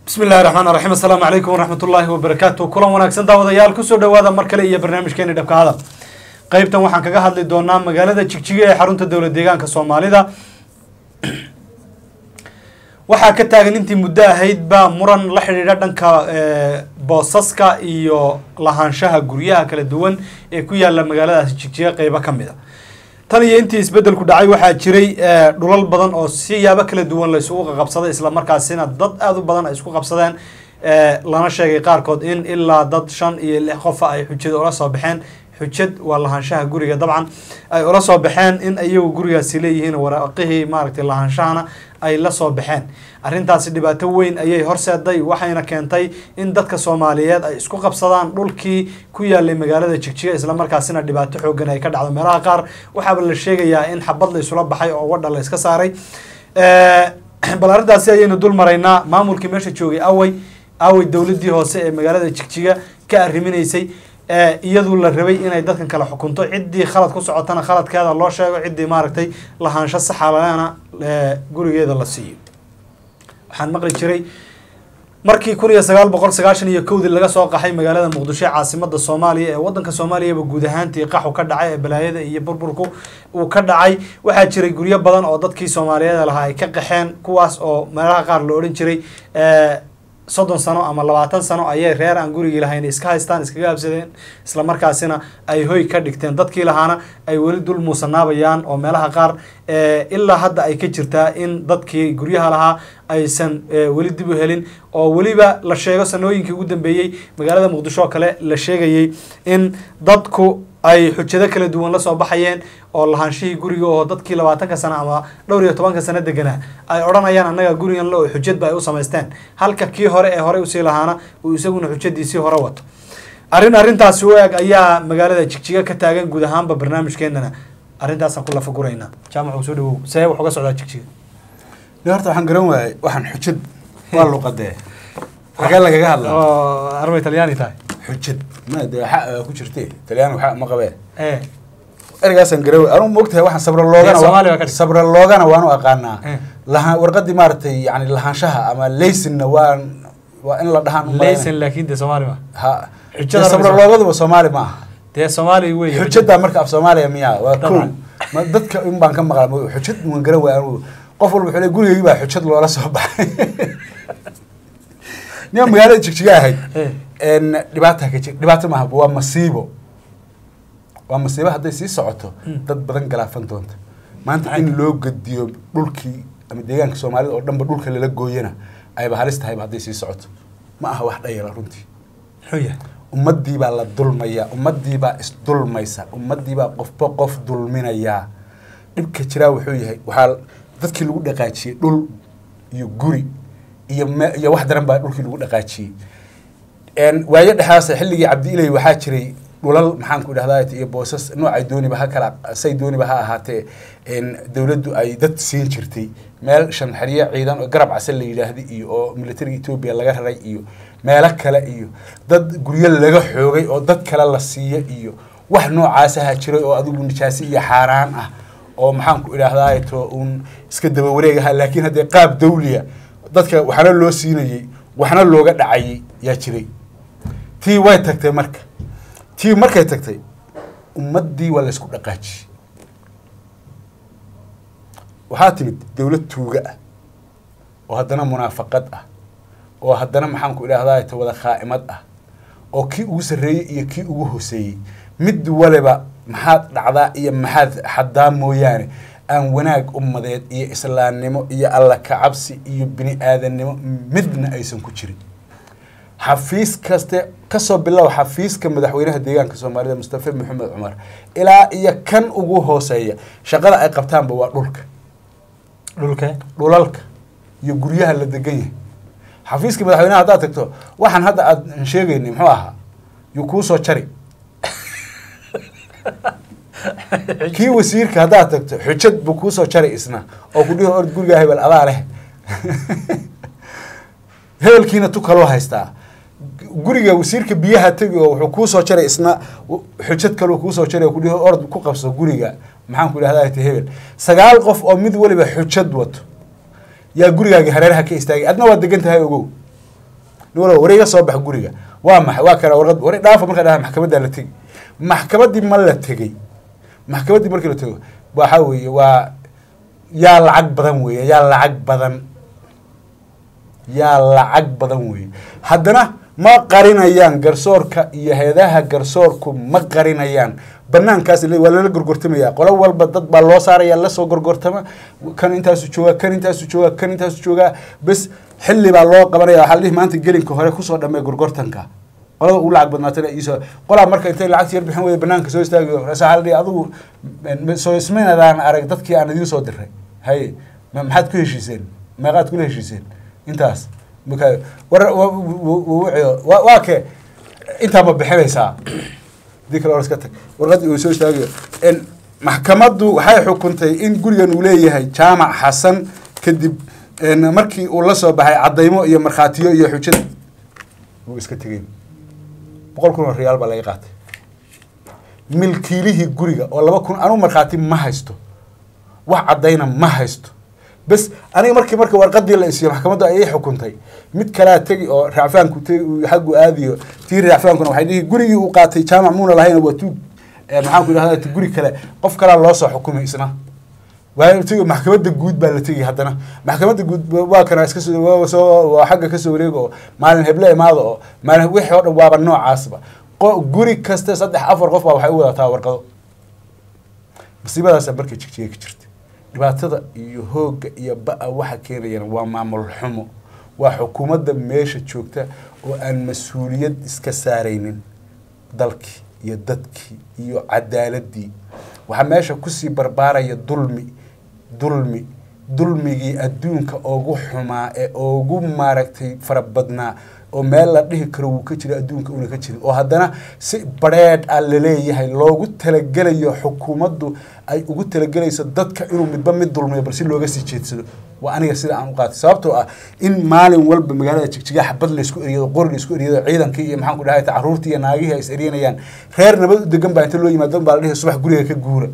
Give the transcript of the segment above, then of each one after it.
bismi illahi raxmaan raxiim assalaamu calaykum waraxmat ullaahi wabarakaatu kulan wanaagsan daawadayaal kusoo dhawaada mar kale iyo barnaamijkeeni dhabka hadal qeybtan waxaan kaga hadli doonaa magaalada jigjiga ee xarunta dowlad deegaanka soomaalida waxaa ka taagan intii muddo ahayd baa muran la xidhiidha dhanka boosaska iyo lahaanshaha guryaha kala duwan ee ku yaala magaaladaasi jigjiga qeybo ka mid a tan iyo intii isbedelku dhacay waxaa jiray dhulal badan oo siyaabo kala duwan la isugu qaqabsaday islamarkaasina dad aada u badan ay isku qabsadeen lana sheegay qaarkood in ilaa dad shan iyo lix qofa ay xujada ula soo baxeen xujad waa lahaanshaha guriga dabcan ay ula soo baxeen in iyagu gurigaasi leeyihiin waraaqihii maaragtay lahaanshahana ay la soo baxeen arrintaasi dhibaato weyn ayay horseeday waxayna keentay in dadka soomaaliyeed ay isku qabsadaan dhulkii ku yaalay magaalada jigjiga islamarkaasina dhibaato xoogan ay ka dhacdo meelaha qaar waxaaba la sheegayaa in xabad la isula baxay oo wadha la iska saaray bal arrintaasi ayaynu dul maraynaa maamulkii meesha joogay awey awey dowladii hoose ee magaalada jigjiga ka arriminaysay iyadu la rabay inay dadkan kala xukunto ciddii khalad ku socotana khaladkeeda loo sheego ciddii maaragtay lahaansho saxalana gurigeeda la siiyo waxaan maqli jiray markii kun iyo sagaal boqol sagaashan iyo kowdii laga soo qaxay magaalada muqdisho ee caasimada soomaaliya ee wadanka soomaaliyaba guud ahaantii qaxu ka dhacay ee balaayada iyo burburku uu ka dhacay waxaa jiray guryo badan oo dadkii soomaaliyeed lahaa ay ka qaxeen kuwaas oo meelaha qaar la odhan jiray soddon sano ama labaatan sano ayay reer aan gurigii lahayn iska haystaan iskaga habsadeen islamarkaasina ay hoy ka dhigteen dadkii lahaana ay weli dul muusanaabayaan oo meelaha qaar ilaa hadda ay ka jirtaa in dadkii guryaha lahaa aysan weli dib u helin oo weliba la sheego sanooyinkii ugu dambeeyey magaalada muqdisho oo kale la sheegayay in dadku ay xujado kala duwan la soo baxayeen oo lahaanshihii guriga oo dadkii labaatanka sano ama dhowr iyo tobanka sano deganaa ay odhanayaan annaga gurigan le oo xujadba ay u samaysteen halka kii hore ee horey usii lahaana uu isaguna xujadiisii hore wato arrin arrintaasi u eg ayaa magaalada jigjiga ka taagan guud ahaanba barnaamijkeenana arrintaasaan ku lafa guraynaa jaamac soo dhawow see wax uga socdaa jigjiga ni horta waxaan garan waayey waxaan xujad waa luqadee xagee lagaga hadlaa oo armay talyaani tahay xujad ma dee waxa ku jirte talyaan waxa ma qabee ee ergaasaan garan waayey anugu moogtahay waxaan sabra Ee, loogana Soomaali baa ka dhig. sabra loogana waanu aqaanaa Eh. lahaan warqadii maaragtay yani lahaanshaha ama laysinna waan waa in la dhahaan u malaynaya. laysan laakiin dee soomaali ma ha Xujada dee sabra rabbi loogaduba soomaali ma aha dee soomaali wey xujada marka af soomaaliya miyaa waa kow Dabcan. ma dadka in baan ka maqla ma- xujad waan garan waaya anugu qof walba wuxuu le gurigeygii baa xujad loola soo baxay nia magaalada jigjiga ahayd Eh. n dhibaata ka jir dhibaato maaha waa masiibo waa masiibo hadday sii socoto Mm. dad badan galaafan doonta maanta Maxay in loo gediyo dhulkii ama deegaanka soomaalida oo dhanba dhulka lala gooyana ayba halis tahayba hadday sii socoto ma aha wax dhayala runtii muxuu yahay ummadii baa la dulmayaa ummadii baa isdulmaysa ummadii baa qofba qof dulminayaa dhibka jiraa wuxuu yahay waxaa dadkii lagu dhaqaajiyey dhul iyo guri iyo me- iyo wax daran baa dhulkii lagu dhaqaajiyey n waayo dhexaas xilligii cabdi ilay waxaa jiray dhulal maxaan ku idhahdaa iyo boosas noocay dooniba ha kala say dooniba ha ahaatee n dowladdu ay dad siin jirtay meel shan xeryo ciidan oo garab case la yidhaahda iyo oo militariga etoobiya laga raray iyo meelo kale iyo dad guryo laga xoogay oo dad kale la siiyo iyo wax noocaasaha jiray oo adigu nijaasi iyo xaaraan ah oo maxaan ku idhaahdaa to uun iska daba wareeg ahaa laakiin haddee qaab dawliya dadka waxna loo siinayey waxna looga dhacayay yaa jiray tii way tagtay marka tii markay tagtay ummaddii waa la isku dhaqaajiyey waxaa timid dowlad tuuga ah oo haddana munaafaqad ah oo haddana maxaan ku idhahdaa ta wada khaa'imad ah oo kii ugu sarreeyey iyo kii ugu hoseeyey mid waliba maxaad dhacdaa iyo maxaad xadaa mooyaane aan wanaag ummadeed iyo islaamnimo iyo alla kacabsi iyo bini aadannimo midna aysan ku jirin xafiis kaste kasoo bilow xafiiska madaxweynaha deegaanka soomaalida mustafa maxamed cumar ilaa iyo kan ugu hooseeya shaqada ay qabtaanba waa dhulka dhulke dhulalka iyo guryaha la degan yahay xafiiska madaxweynaha haddaad tagto waxaan hadda aad sheegaynay muxuu ahaa yuu kuu soo jari kii wasiirka haddaad tagto xujad buu kuu soo jari isna oo ku dhihi ord gurigaa hebel adaa leh hebelkiina tu kaloo haystaa guriga wasiirka biyaha tegi oo wuxuu kuu soo jaray isna xujad kaloo kuu soo jaray oo ku dhihi ord ku qabso guriga maxaan ku idhahdaa ta hebel sagaal qof oo mid waliba xujad wato yaa gurigaagi hareeraha ka istaagay adna waa degan tahay ogow nin walba war iga soo bax guriga waa maxay waa kana warqad war dhaafa markaa dhaha maxkamaddaa la tegi maxkamaddii ma la tegey maxkamaddii markii la tego waxa weeye waa yaa lacag badan weeye yaa lacag badan yaa lacag badan weeye haddana ma qarinayaan garsoorka iyo heedaha garsoorku ma qarinayaan banaankaas le- waa lala gorgortamaya qolo walba dad baa loo saaraya lasoo gorgortama kan intaasu joogaa kan intaasu joogaa kan intaasu joogaa bes xilli baa loo qabanaya waxaa la dhihi maanta gelinka hore kusoo dhamee gorgortanka qolada ugu lacag badnaatana iisoo qolaa marka intay lacagta yar bixin weyda banaanka soo istaagayo ras waxaa la dhihi adigu m- soo ismaynadaan arag dadkii aan idiin soo diray haye ma- maxaad ku heshiiseen meeqaad kula heshiiseen intaas marka war wa- wa- wa- wa- waa ke intaa ma bixinaysaa dii kale war iska tag warqadii uu soo istaagayo En maxkamaddu waxay xukuntay in gurigan uu leeyahay jaamac xasan kadib en markii uu la soo baxay caddaymo iyo markhaatiyo iyo xujada wuu iska tegey boqol kun oo riyaal baa laga qaatay milkiilihii guriga oo laba kun anu markhaati ma haysto wax caddayna ma haysto bes aniga markii marka warqadii la isiyo maxkamaddu ayay xukuntay mid kalaa tegi oo racfaanku tegi uu xaggu aadiyo tii racfaankuna waxay dhihi gurigii uu qaatay jaamac muuna lahayn waa tuug eh, maxaanku idhahda guri kale qof kalaa loo soo xukumay isna waa tegi maxkamadda guud baa la tegi haddana maxkamadda guud waa kana iska soo waa soo waa xagga kasoo wareega oo maalin heble imaada oo maalin wixii oo dhan waaba noocaasba qo- guri kaste saddex afar qof baa waxay u wadataa warqado masiibadaasa marka jigjiga ka jirta dhibaatada iyo hoogga iyo ba-a waxa keenayana waa maamul xumo waa xukuumadda meesha joogta oo aan mas-uuliyad iska saaraynin dalkii iyo dadkii iyo cadaaladii waxaa meesha kusii barbaaraya dulmi dulmi dulmigii adduunka ugu xumaa ee ugu maaragtay farabadnaa oo meel la dhihi karo wuu ka jira adduunka una ka jirin oo haddana si badheedh ah laleeyahay loogu talagelayo xukuumaddu ay ugu talagelayso dadka inuu midba mid dulmiyo bal si looga sii jeedsado waa aniga sida aan u qaatay sababtoo ah in maalin walba magaalada jigjiga xabad laysku eriyado qori laysku eriyado ciidankii iyo maxaan ku dhahay caruurtii iyo naagihii ay is eryanayaan reer nabad u degan baa inta loo yimaado baa la dhihi subax guriga ka guura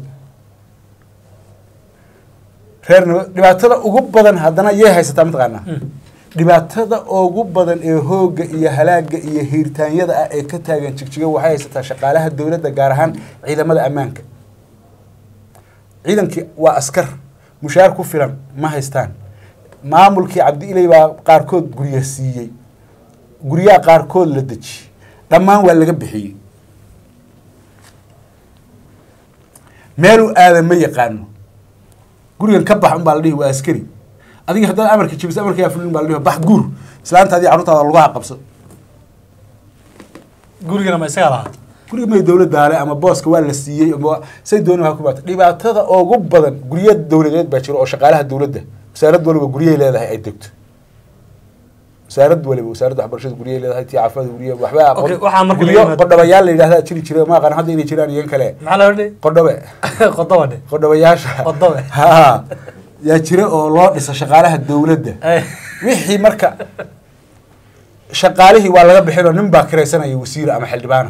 reer nabad dhibaatada ugu badan haddana yay haysataa mataqaanaa dhibaatada ugu badan ee hoogga iyo halaaga iyo hiirtaanyada ah ee ka taagan jigjiga waxay haysataa shaqaalaha dowladda gaar ahaan ciidamada ammaanka ciidankii waa askar mushaar ku filan ma haystaan maamulkii cabdi ilay baa qaarkood gurya siiyey guryaha qaarkood la dejiyey dhammaan waa laga bixiyey meeluu aadan ma yaqaano gurigan ka bax un baa la dhihi waa askari adiga haddaad amarka jebisa amarka yaa fulin baa la dhihi bax guur islaanta adii carruurtaada lugaha qabso gurigana ma isagaa lahaa guriga may dowladdaale ama booska waa la siiyey ama say dooni waa ku baata dhibaatada ugu badan gurya dowladeed baa jiro oo shaqaalaha dowladda wasaarad waliba guryay leedahay ay degto wasaarad waliba wasaaradda waxbarashada guryay leedahay tii caafimaadka gurya waxba Okay, waxaa marka guryo laga yimaado- qodhobayaal la yidhahdaa jiri jira ma aqaan hadda inay jiraan iyan kale maxaa la odhi qodhobe qodoba dhe qodhobayaasha Qodhobe. ha yaa jira oo loo dhisa shaqaalaha dowladda wixii marka shaqaalihii waa laga bixin oo nin baa kiraysanaya wasiir ama xildhibaana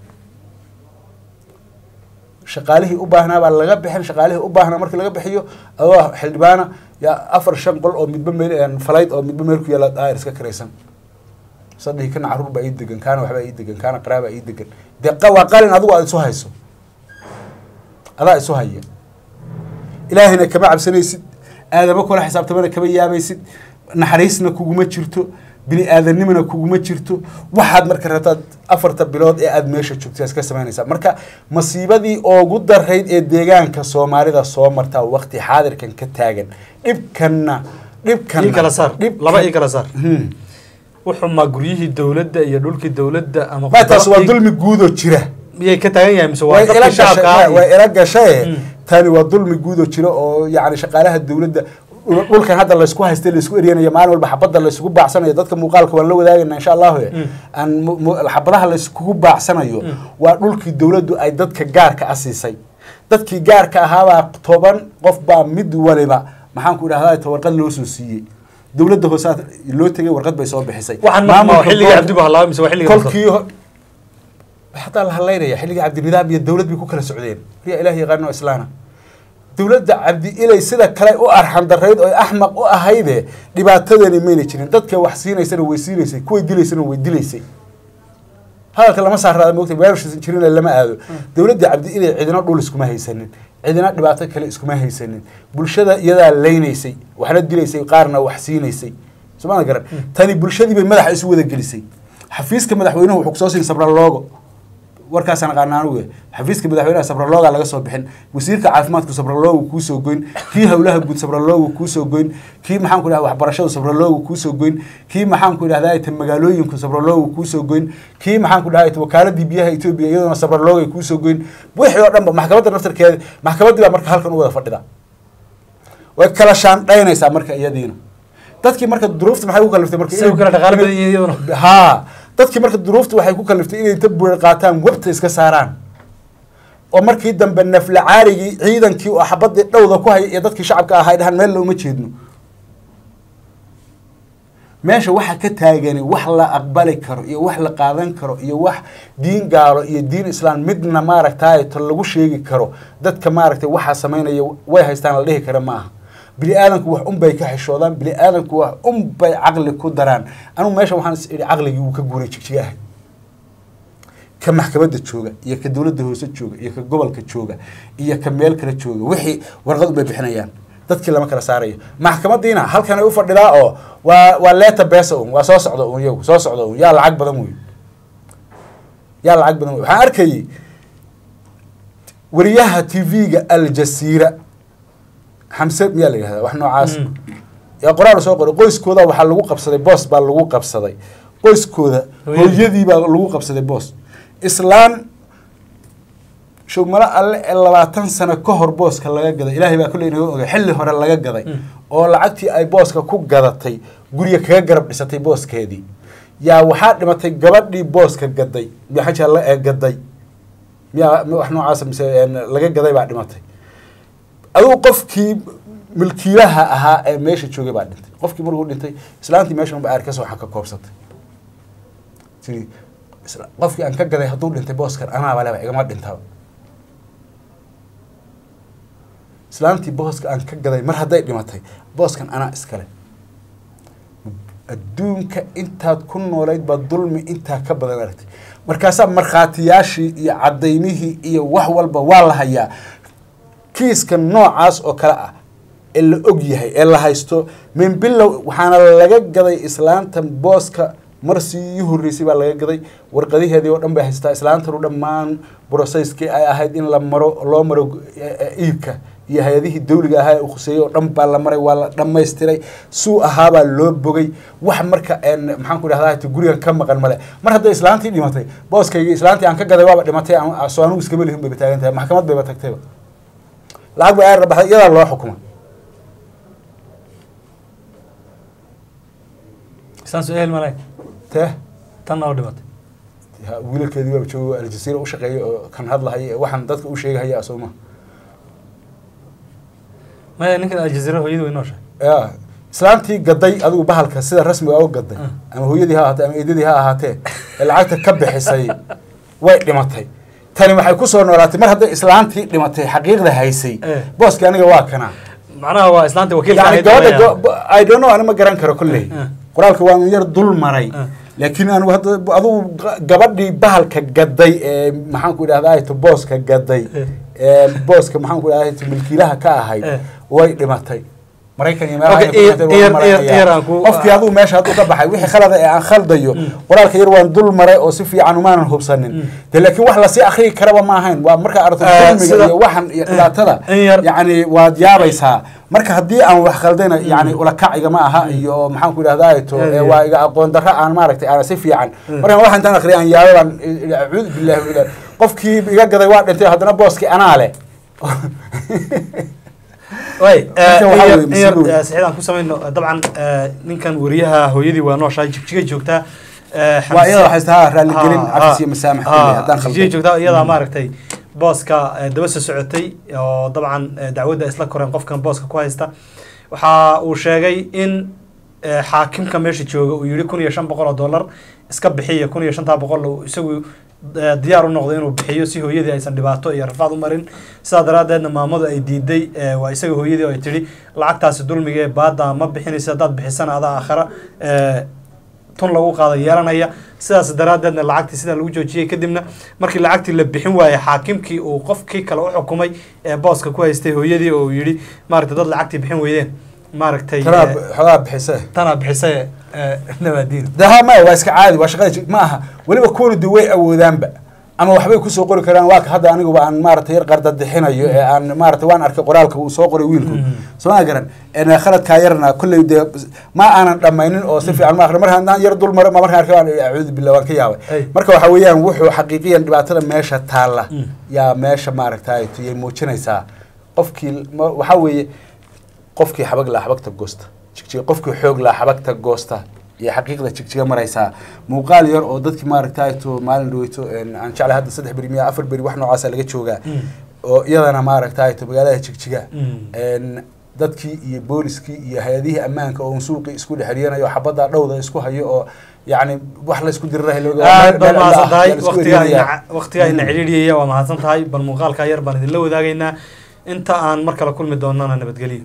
shaqaalihii u baahnaa baa laga bixin shaqaalihii u baahnaa markii laga bixiyo adoo xildhibaana yaa afar shan qol oo midba meel falayd oo midba meel ku yaala daayir iska kiraysan sadhihi kana caruur baa ii degan kaana waxbaa ii degan kaana qaraabaa ii degan dee qa- waa qalin adigu aad isu hayso adaa isu haya ilaahayna kama cabsanaysid aadamo kula xisaabtamana kama yaabaysid naxariisna kuguma jirto bini aadanimana kuguma jirto waxaad marka rabtaad afarta bilood ee aada meesha joogta iska samaynaysaa marka masiibadii ugu darayd ee deegaanka soomaalida soo martaa waqti xaadirkan ka taagan dhibkanna dhibkanna ii kala saar dhibkan- laba ii kala saar Hmm. wuxuu ma guryihii dowladda iyo dhulkii dowladda ama ma taas waa khudradii- dulmi guudoo jira miyay ka taagan yahay mise waa way ila dadkii shacabka ah gashay iyo- way ila gashaye Mm. tani waa dulmi guudoo jira oo yacni shaqaalaha dowladda dhul- dhulkan hadda laysku haystay laysku eryanaya maalin walba xabadda laysugu baacsanayo dadka muuqaalka waan la wadaagayna insha allahu Mm. aan mu- mu- xabadaha layskugu baacsanayo Mm. waa dhulkii dowladdu ay dadka gaarka a siisay dadkii gaarka ahaabaa toban qof baa mid waliba maxaan ku idhahdaa ta warqad loo soo siiyey dowladda hoosaad loo tegay warqad bay soo bixisay waxaan marka ma Maamulka xilligii gobolka- cabdi bu halaaba mise waa xilligii kolkii ho- hataa la hadlaynaya xilligii cabdinidaam iyo dowlad bay ku kala socdeen riya ilaah yaqaano islaana dowladda cabdi ilay sida kale u arxan darayd oo axmaq u ahayde dhibaatadani mayna jirin dadka wax siinaysana way siinaysay kuway dilaysana way dilaysay hadalka lama saaraada moogta weerarshis jirina lama aado dowladda cabdi ilay cidina dhul iskuma haysanin cidina dhibaato kale iskuma haysanin bulshada iyadaa leynaysay waxna dilaysay qaarna wax siinaysay somaa garan tani bulshadii bay madaxa isu wada gelisay xafiiska madaxweynuhu wuxuu kusoo siin sabraloogo warkaasaan aqaana anugu xafiiska madaxweynaha sabralooga laga soo bixin wasiirka caafimaadku sabraloogu kuusoo goyn kii howlaha guud sabraloogu kuusoo goyn kii maxaanku idhahda waxbarashadu sabraloogu kuusoo goyn kii maxaanku idhahda ta magaalooyinku sabraloogu kuusoo goyn kii maxaanku idhahda wakaaladii biyaha etoobiya iyaduna sabraloogay kuusoo goyn wixii oo dhanba maxkamadda naftarkeeda maxkamaddii baa marka halkan u wada fadhida way kala shaandhaynaysaa marka iyadiina dadkii marka duruufta maxay ku kaliftay marka Say u kala dhaqaale badan yihiin iyaduna. haa dadkii marka duruufta waxay ku kaliftay inay inta buurar qaataan webta iska saaraan oo markii dambe nafla caarigii ciidankii oo xabadii dhowda ku haya iyo dadkii shacabka ahaa ay dhahaan meel looma jeedno meesha waxa ka taagani wax la aqbali karo iyo wax la qaadan karo iyo wax diin gaalo iyo diin islaam midna maaragtay to lagu sheegi karo dadka maaragtay waxaa samaynaya way haystaan la dhihi kara ma aha bini aadanku wax un bay ka xishoodaan bini aadanku wax un bay caqli ku daraan anugu meesha waxaan is idhi caqligii wuu ka guuray jigjiga ahay ka maxkamadda jooga iyo ka dowladda hoose jooga iyo ka gobolka jooga iyo ka meel kale jooga wixii warqad unbay bixinayaan dadkii lama kala saarayo maxkamadiina halkan ay u fadhidaa oo waa waa leeta beesa un waa soo socda un iyagu soo socda un yaa lacag badan wey yaa lacag badan wey waxaan arkayay wariyaha tv-ga aljasiira xamse miyaa la yihahda wax noocaas Mm. yaa qoraal soo qoray qoyskooda waxaa lagu qabsaday boos baa lagu qabsaday qoyskooda Hooyadii. hooyadii baa lagu qabsaday boos islaan showmalo alle ee labaatan sano ka hor booska laga gaday ilaahay baa kolley inaga ogay xilli hore laga gaday Mm. oo lacagtii ay booska ku gadatay guriga kaga garab dhisatay booskeedii yaa waxaa dhimatay gabadhii booska gaday maxaja la ee gaday miyaa mi- wax noocaas mise een, laga gaday baa dhimatay adigu qofkii milkiilaha ahaa ee meesha joogay baa dhintay qofkii markuu dhintay islaantii meesha unba aar kasoo waxaa ka koobsatay tii isla- qofkii aan ka gaday hadduu dhintay booskan anaaba leba igama dhintaba islaantii booska aan ka gaday mar hadday dhimatay booskan anaa iskale adduunka intaad ku noolayd baa dulmi intaa ka badan aragtay markaasaa markhaatiyaashii iyo cadaymihii iyo wax walba waa la hayaa kiiska noocaas oo kale ah ee la og yahay ee la haysto min bilow waxaana laga gaday islaantan booska marsii ii horreysay baa laga gaday warqadiheedii oo dhan bay haystaa islaantanu dhammaan broseyskii ay ahayd in la maro loo maro eh, eh, iibka iyo hay-adihii dawliga ahaa ee uu khuseeyey oo dhan baa la maray waa la dhammaystiray suu ahaabaa loo bogay wax marka een, maxaan ku idhahdaa hata gurigan ka maqan male mar hadday islaantii dhimatay booskaygii islaantii aan ka gaday waaba dhimatay aan- soo anugu iskama lihin bayba taagan tahay maxkamad bayba tagtayba lacag bay aar baxday iyadaa loo xukuma isaan soo ehel malay tee tanna oo dhimatay ha, wiilalkeedii waaba joogo aljasiira u shaqeeya oo kan hadlahaya ee waxaan dadka u sheegahaya sooma maya ninkan aljaziira hooyadii way nooshahay ya islaantii gaday adigu bahalka sida rasmiga u gaday Ah. ama hooyadii ha ahaatee ama eedadii ha ahaatee ee lacagta ka bixisay way dhimatay tani waxay ku soo noolaatay mar hadday islaantii dhimatay xaqiiqda haysay Eh. booskii aniga waa kana macnaha waa islaanta wakiilka yani ahayd gabadha weeyaan. go- I don't know ani ma garan karo kolley Eh. qoraalka waan yar dul maray Eh. laakiin anigu hadda adigu ga- gabadhii bahalka gaday ee maxaan ku idhahdaa to booska gaday Eh. ee booska maxaan ku idhahdaa to milkiilaha ka ahayd Eh. way dhimatay maraykan iyo meelaha Okay, ay ku ear- dhintay waan ear- marayaa. ear- ear aan ku- qofkii adigu meesha hadduu ka baxay wixii khalada ee aan khaldayo qoraalka yar waan dul maray oo si fiican umaanan hubsanin de laakiin wax lasii akriyi karaba ma ahayn waa markaa aragto Eh, dulmiga sida- iyo waxan iyo dhibaatada in yar- yacni waad yaabaysaa marka haddii aan wax khaldayna yani ulakaciga ma aha iyo maxaan ku idhahdaa to Yeah, ee, yeah. waa iga aqoon darro aan maaragtay aan si fiican markaan waxa intaan akriya aan yaabay baan i- acuudu billahi min ilaah. qofkii iga gaday waa dhintay haddana booskii anaa leh way Ninkan waxaa weeye masiibo weyn. saxiid aan ku samayno dabcan eh, ninkan wariyaha hooyadii waa nooshahay jigjigay joogtaa eh, waa Xamse- iyada waxay tahaa raalligelin Ha, cafis ha, iyo masaamax ha, kulli haddaan jigjigay khalday joogtaa iyadaa maaragtay booska eh, daba soo socotay oo dabcan eh, dacwadda isla koreen qofkan booska ku haysta waxa uu sheegay in eh, xaakimka meesha jooga uu yihi kun iyo shan boqol oo dollar iska bixiya kun iyo shantaa boqol uu isagu eh, diyaar u noqday inuu bixiyo si hooyadii aysan dhibaato iyo rafaad u marin sidaa daraaddeedna maamadu ay diiday eh, waa isaga hooyadii oo ay tidhi lacagtaasi dulmiga ee baada ma bixinaysa haddaad bixisana adaa aakhara eh, tun lagu qaada yeelanaya sidaas daraaddeedna lacagtii sidaa lagu joojiyey kadibna markii lacagtii la bixin waayey xaakimkii uu qofkii kale u xukumay ee booska ku haystay hooyadii oo uu yidhi maaragtay dad lacagtii bixin weydeen maaragtay tanaa eh, xogaa bixise tanaa bixisay eh, nabaadiin de ha maya waa iska caadi waa shaqada ji- ma aha weliba kuwanu de way awoodaanba ama waxbay kusoo qori karaan waa ka hadda aniguba aan maaragtay yar qardadixinayo ee aan maaragtay waan arkay qoraalka uu soo qoray wiilku soo ma garan En khaladkaa yarna kolley dee ma aanan dhammaynin oo si fiican ma akhrin marka haddaan yar dul maro ma markaan arkay waan acuudu billah waan ka Ay. yaabay marka waxa weeyaan wuxuu xaqiiqiyan dhibaatada meesha taalla Mm. yaa meesha maaragtay tuyay muujinaysaa qofkii ma- waxaa weeye qofkii xabag laa xabagta goosta jigjiga qofkii xoog laa xabagta goosta iyo xaqiiqda jigjiga maraysaa muuqaal yar oo dadkii maaragtay to maalin dhaweyto en, aan jeclay hadda saddex beri miya afar beri wax noocaasa laga joogaa Mm. oo iyadana maaragtay to magaalada jigjiga Mm. en, dadkii iyo booliskii iyo hay-adihii ammaanka oo suuqii isku dhexriyanayo xabadda dhowda isku hayo oo yacni wax la isku dirirahay aad baad mahadsan tahay waqtigaa waqtigaa ina cidhiidhiyaya waa mahadsan tahay bal muuqaalkaa yar baan idinla wadaagaynaa inta aan mar kale kulmi doonana nabadgelyo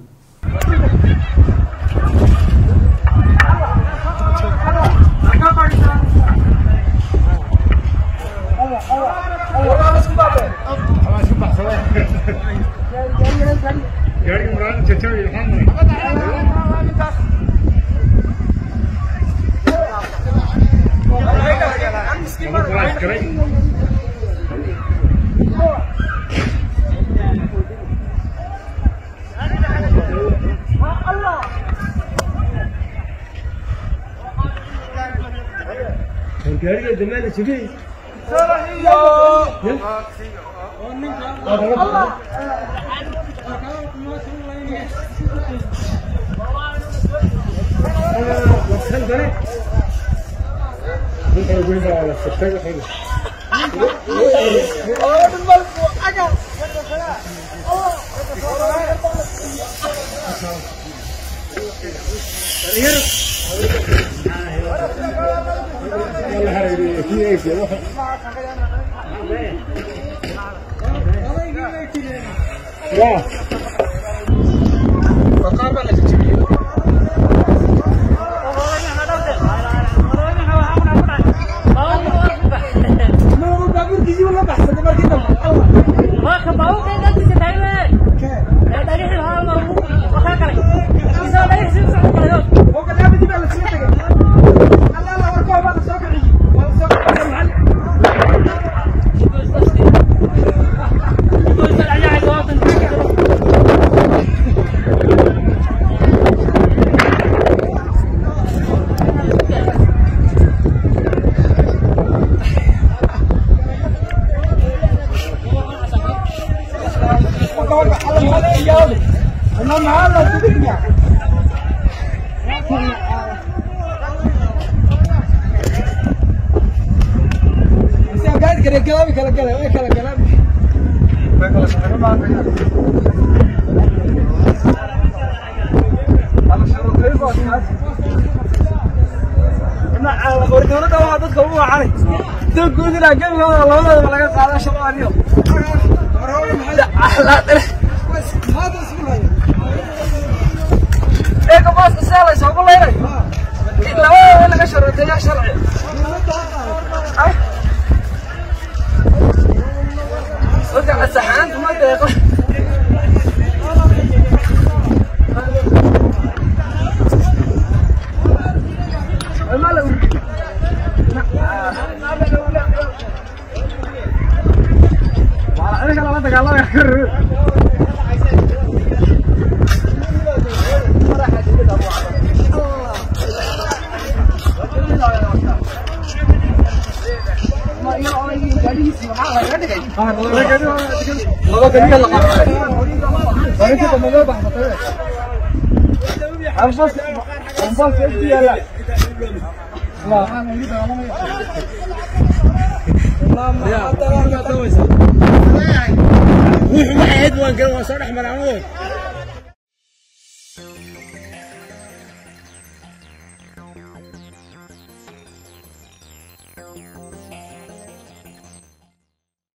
wuxuu waxay ahayd waan garan waan soo dhex maray anigu